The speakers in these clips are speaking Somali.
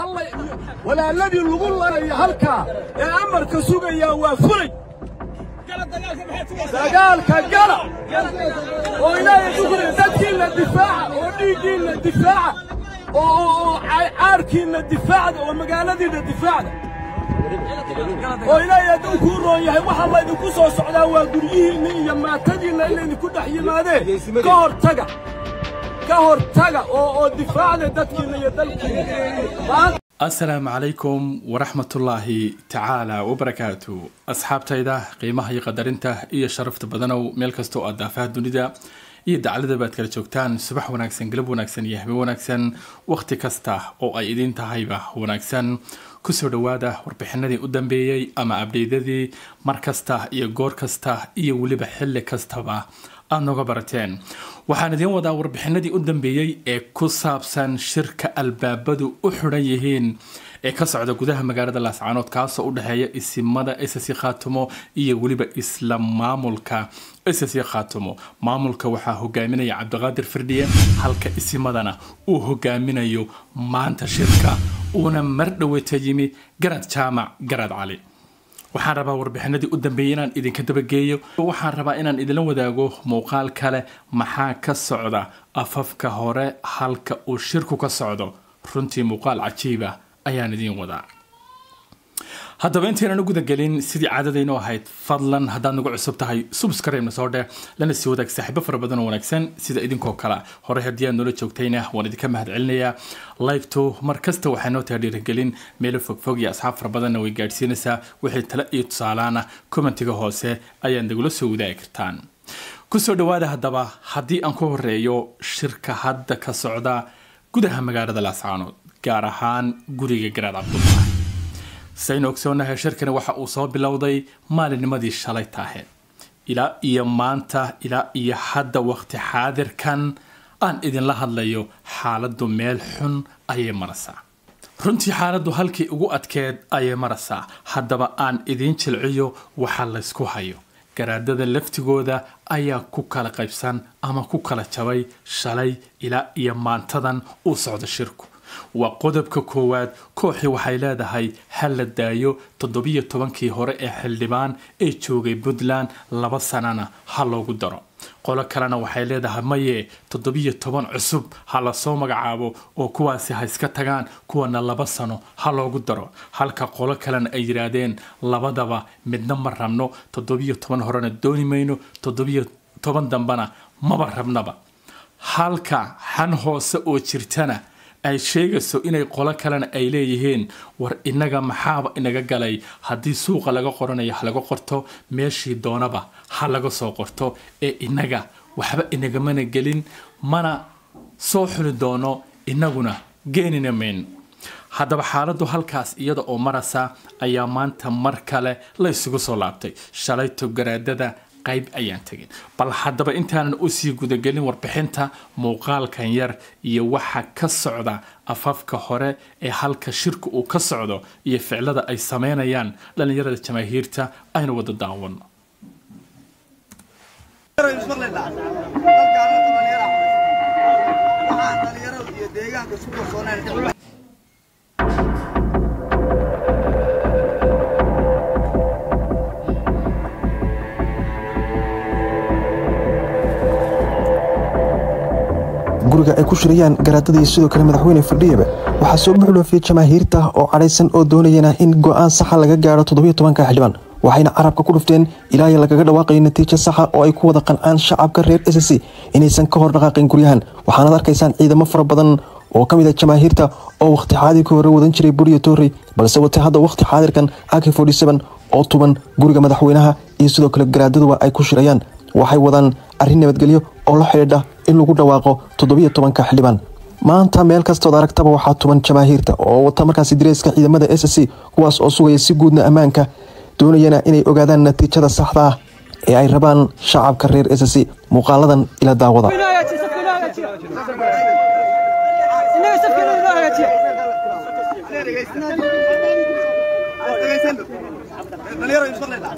halla walaaladii lagu larayo halkaa ee amarka sugayaa waa fulay dagaalka gala oo ilaahay dugri dadkiinna difaaca oo dhiiggiinna difaaca oo caarkiinna difaacda oo magaaladiinna difaacda oo ilaahay hadduu kuu roon yahay waxaa laydinku soo socdaa waa guryihiinna iyo maatadiinna in laydinku dhex yimaadeen ka hortaga ka hortaga oo oo difaacda dadkiinna iyo dalkiinna asalaamu calaykum waraxmatullaahi tacaala wabarakaatu asxaabtayda qiimaha iyo qadarinta iyo sharafta badanow meel kastoo aad daafaha dunida iyo dacladaba aad kala joogtaan subax wanaagsan galab wanaagsan iyo habeen wanaagsan wakhti kasta oo ay idiin tahayba wanaagsan kusoo dhowaada warbixinadii u dambeeyey ama abdheydadii mar kasta iyo goor kasta iyo weliba xilli kastaba aada nooga barateen waxaan idiin wadaa warbixinadii u dambeeyey ee ku saabsan shirka albaabadu u xidhan yihiin ee ka socda gudaha magaalada laascaanood kaasoo u dhexeeya isimada ss khaatumo iyo weliba isla maamulka ss khaatumo maamulka waxaa hogaaminaya cabdiqaadir firdhiye halka isimadana uu hogaaminayo maanta shirka uuna mar dhoweyta yimi garad jaamac garad cali waxaan rabaa warbixinadii u dambeeyey inaan idinka dabageeyo waxaan rabaa inaan idinla wadaago muuqaal kale maxaa ka socda afafka hore halka uu shirku ka socdo runtii muuqaal cajiiba ayaan idiin wadaa haddaba intaynan u gudagelin sidii caadadaynu ahayd fadlan haddaad nagu cusub tahay subscribe-na soo dheh lana sii wadaag saaxiibo fara badan oo wanaagsan sida idinkoo kale hore haddii aad noola joogtayna waan idinka mahad celinayaa like-to mar kasta waxaa noo taha dhiirigelin meelo fogfog iyo asxaab fara badanna way gaadhsiinaysaa wixii tale iyo tusaalaana commentiga hoose ayaad nagula soo wadaagi kartaan kusoo dhawaada haddaba haddii aan ku horeeyo shirka hadda ka socda gudaha magaalada laascaanood gaar ahaan guriga garaad cabdullaahi saynu ogsoonahay shirkani waxa uu soo bilowday maalinnimadii shalay taaheed ilaa iyo maanta ilaa iyo hadda waqti xaadirkan aan idinla hadlayo xaaladdu meel xun ayay maraysaa runtii xaaladdu halkii ugu adkeed ayay maraysaa haddaba aan idiin jilciyo waxa laysku hayo garaadada laftigooda ayaa ku kala qaybsan ama ku kala jabay shalay ilaa iyo maantadan uu socdo shirku waa qodobka koowaad kooxii waxay leedahay ha la daayo toddobiyo tobankii hore ee xildhibaan ee joogay puntland laba sanana ha loogu daro qolo kalena waxay leedahay maye toddobiyo toban cusub ha lasoo magacaabo oo kuwaasi ha iska tagaan kuwana laba sano ha loogu daro halka qolo kalena ay yidhaahdeen labadaba midna ma rabno toddobiyo toban horena dooni mayno toddobiyo toban dambena maba rabnaba halka xan hoose oo jirtana ay sheegayso inay qolo kalena ay leeyihiin war inaga maxaaba inaga galay haddii suuqa laga qoranayo ha laga qorto meeshii doonaba ha laga soo qorto ee inaga waxba inagamana gelin mana soo xuli doono inaguna geenina mayn haddaba xaaladdu halkaas iyada oo marasa ayaa maanta mar kale la ysugu soo laabtay shalayto garaadada qayb ayaan tegin bal haddaba intaanan usii gudagelin warbixinta muuqaalkan yar iyo waxa ka socda afafka hore ee halka shirku uu ka socdo iyo ficlada ay sameynayaan dhallinyarada jamaahiirta aynu wada daawano guriga ay ku shirayaan garaadadii sidoo kale madaxweyne fadhiyaba waxaa soo buuxdhoofiyey jamaahiirta oo cadhaysan oo doonayana in go-aan saxa laga gaaro toddobiyo tobanka xildhibaan waxayna carabka ku dhufteen ilaa iyo lagaga dhawaaqayo natiijo saxa oo ay ku wada qancaan shacabka reer s c inaysan ka hor dhaqaaqin guryahan waxaanaad arkaysaan ciidamo fara badan oo ka mid a jamaahiirta oo wakhti xaadirka hore wadan jiray buriya toorey balse watay hadda wakhti xaadirkan ak oo tuban guriga madaxweynaha iyo sidoo kale garaadaduba ay ku shirayaan waxay wadaan arrin nabadgelyo oo la xidhiidha in lagu dhawaaqo toddobiyo tobanka xildhibaan maanta meel kastood aragtaba waxaa tuban jamaahiirta oo wata markaasi dareeska ciidamada s c kuwaas oo sugaya si guudna ammaanka doonayana inay ogaadaan natiijada saxda ah ee ay rabaan shacabka reer s c muuqaaladan ila daawada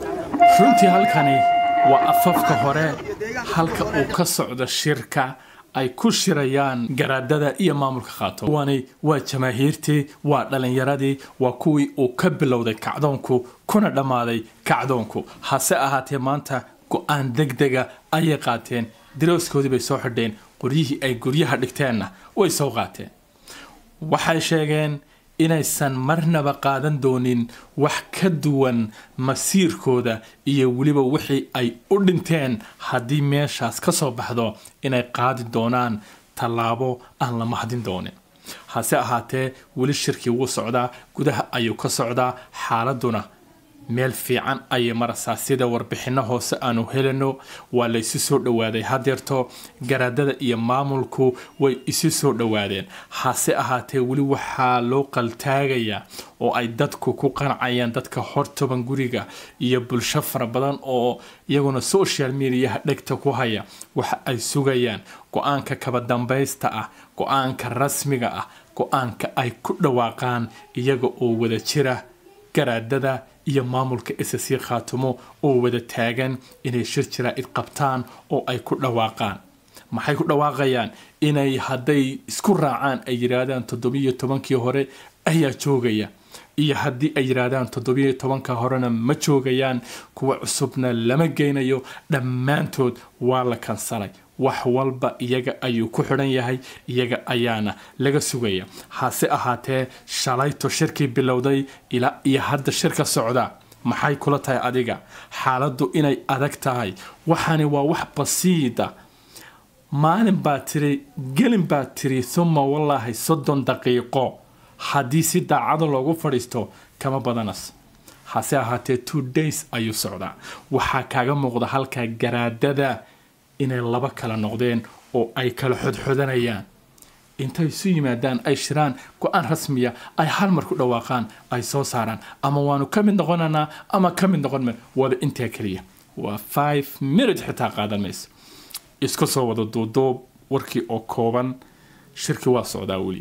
runtii halkani waa afafka hore halka uu ka socdo shirka ay ku shirayaan garaadada iyo maamulka khaatum kuwani waa jamaahiirtii waa dhalinyaradii waa kuwii uu ka bilowday kacdoonku kuna dhammaaday kacdoonku hase ahaatee maanta go-aan degdega ayay qaateen darooskoodii bay soo xidheen qoryihii ay guryaha dhigteenna way soo qaateen waxay sheegeen inaysan marnaba qaadan doonin wax ka duwan masiirkooda iyo weliba wixii ay u dhinteen haddii meeshaas ka soo baxdo inay qaadi doonaan tallaabo aan la mahdin doonin hase ahaatee weli shirkii wuu socdaa gudaha ayuu ka socdaa xaaladuna meel fiican ayay maraysaa sida warbixinno hoose aanu helino waa la isu soo dhowaaday hadeerto garaadada iyo maamulku way isu soo dhowaadeen hase ahaatee weli waxaa loo qaltaagayaa oo ay dadku ku qancayaan dadka hortoban guriga iyo bulsho fara badan oo iyaguna social mediaha dhegta ku haya waxa ay sugayaan go-aanka kaba dambaysta ah go-aanka rasmiga ah go-aanka ay ku dhawaaqaan iyaga oo wada jira garaadada iyo maamulka ssc khaatumo oo wada taagan inay shir jiraa-id qabtaan oo ay ku dhawaaqaan maxay ku dhawaaqayaan inay hadday isku raacaan ay yidhaahdaan toddobiyo tobankii hore ayaa joogaya iyo haddii ay yidhaahdaan toddobiyo tobanka horena ma joogayaan kuwa cusubna lama geynayo dhammaantood waa la kansalay wax walba iyaga ayuu ku xidhan yahay iyaga ayaana laga sugaya hase ahaatee shalayto shirkii bilowday ilaa iyo hadda shirka socda maxay kula tahay adiga xaaladdu inay adag tahay waxaani waa wax basiida maalin baa tiri gelin baa tiri suma wallaahi soddon daqiiqo haddii si daacado loogu fadhiisto kama badanas hase ahaatee two days ayuu socdaa waxaa kaaga muuqda halkaa garaadada inay laba kala noqdeen oo ay kala xodxodanayaan intay isu yimaadaan ay shiraan go-aan rasmiya ay hal mar ku dhawaaqaan ay soo saaraan ama waanu ka mid noqonanaa ama ka mid noqon wada intaa keliya waa five minute xitaa qaadan mayso isku soo wada duuduub warkii oo kooban shirki waa socdaa weli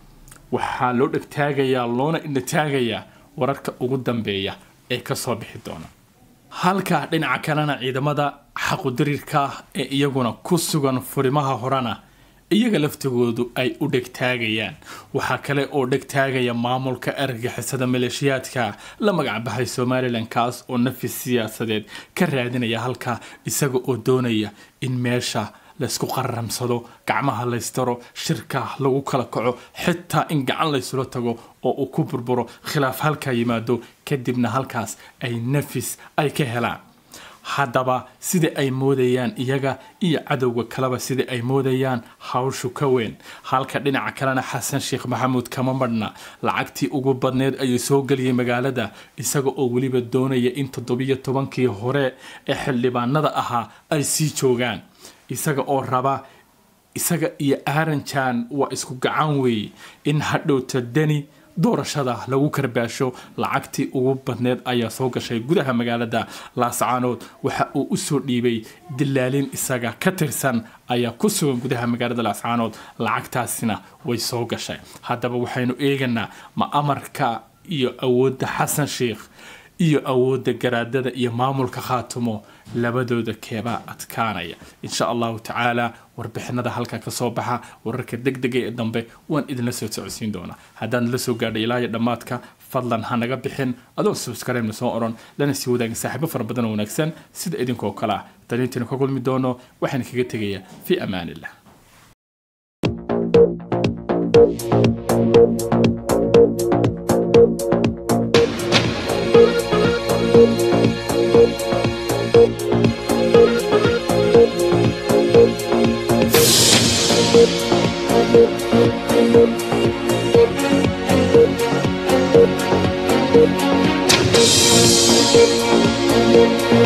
waxaa loo dhegtaagayaa loona indhataagayaa wararka ugu dambeeya ee kasoo bixi doona halka dhinaca kalena ciidamada xaqudiriirka ee iyaguna ku sugan furimaha horena iyaga laftigoodu ay u dhegtaagayaan waxaa kale oo dhegtaagaya maamulka argagixisada maleeshiyaadka la magacbaxay somalilan kaas oo nafis siyaasadeed ka raadinaya halka isaga oo doonaya in meesha laysku qararamsado gacmaha laystaro shirka lagu kala kaco xitaa in gacan laysula tago oo uu ku burburo khilaaf halkaa yimaado kadibna halkaas ay nafis ay ka helaan haddaba sida ay moodayaan iyaga iyo cadowga kaleba sida ay moodayaan hawshu ka weyn halka dhinaca kalena xasan sheekh maxamuud kama madhna lacagtii ugu badneed ayuu soo geliyay magaalada isaga oo weliba doonaya in toddobiyo tobankii hore ee xildhibaanada ahaa ay sii joogaan isaga oo raba isaga iyo aaranjan waa isku gacan weeye in hadhowta deni doorashada lagu karbaasho lacagtii ugu badneed ayaa soo gashay gudaha magaalada laascaanood waxa uu usoo dhiibay dilaalin isaga ka tirsan ayaa ku sugan gudaha magaalada laascaanood lacagtaasina way soo gashay haddaba waxaynu eeganaa ma amarka iyo awoodda xasan sheikh iyo awoodda garaadada iyo maamulka khaatumo labadooda keebaa adkaanaya insha allahu tacaala warbixinada halka kasoo baxa wararka degdega ee dambe waan idinla soo socodsiin doonaa haddaan la soo gaadhay ilaayo dhammaadka fadlan ha naga bixin adoo subscribe-na soo oran lana sii wadaagin saaxiibo fara badan oo wanaagsan sida idinkoo kale ah daliintaynu ka kulmi doono waxaan kaga tegayaa fii amaan illah Thank you.